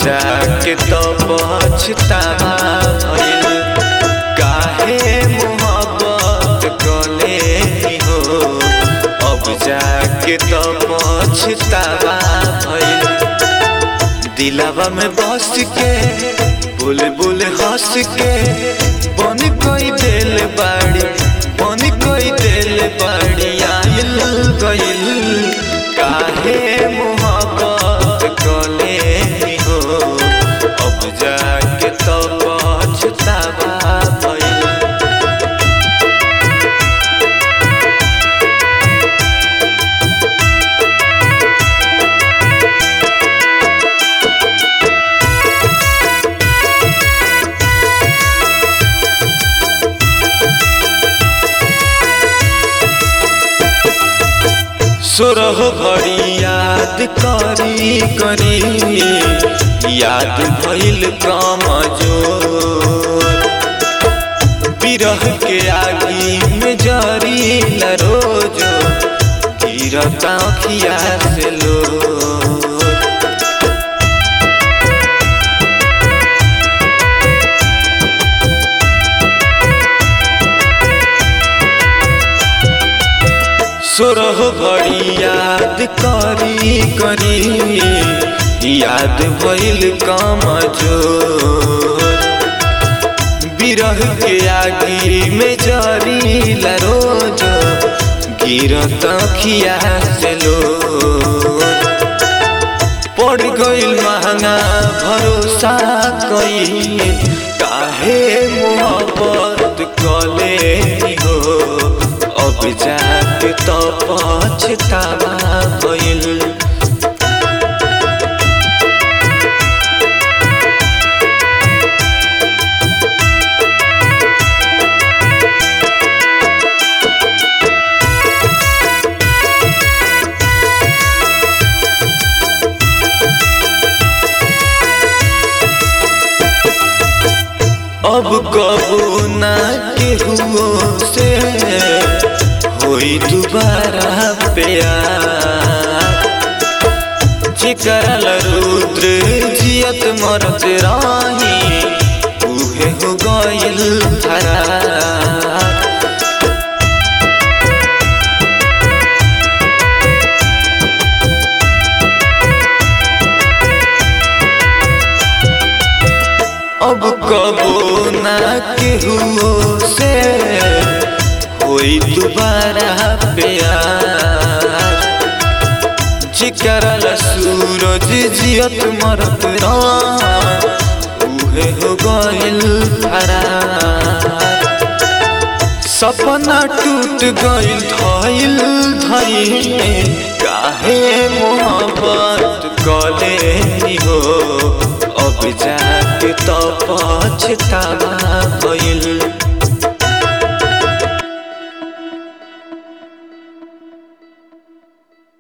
जाके तो पछतावा भइल काहे मोहब्बत कले हो अब जाके तो पछतावा भइल दिलावा में बस के बुल बुल हंस के बन कोई दिल बाड़ी बन कोई दिल बाड़ी आइल गइल काहे मोहब्बत कले हो अब जाके तो पछतावा भइल सोरह घड़ी याद करी करी याद भइल कमजोर बिरह के आगी में जरी रोज गिरता अखिया से लो सोरह घड़ी याद करी करी याद भइल कमजोर बिरह के आगी में जरी रोज गिरत खिया से लो पड़ गइल महंगा भरोसा कई काहे मोहब्बत कले हो अब जाके तो पछतावा भइल अब कबू ना केहू से होई दोबारा प्यार चिकरल रुद्र जियत मरत राही उहे हो गइल फरार अब कबो ना केहू से होई दोबारा प्यार चिकरल सूरज जियत मरत उहे हो गइल फरार सपना टूट गइल धइल धइल काहे मोहब्बत कले हो अब जाके तो पछतावा भइल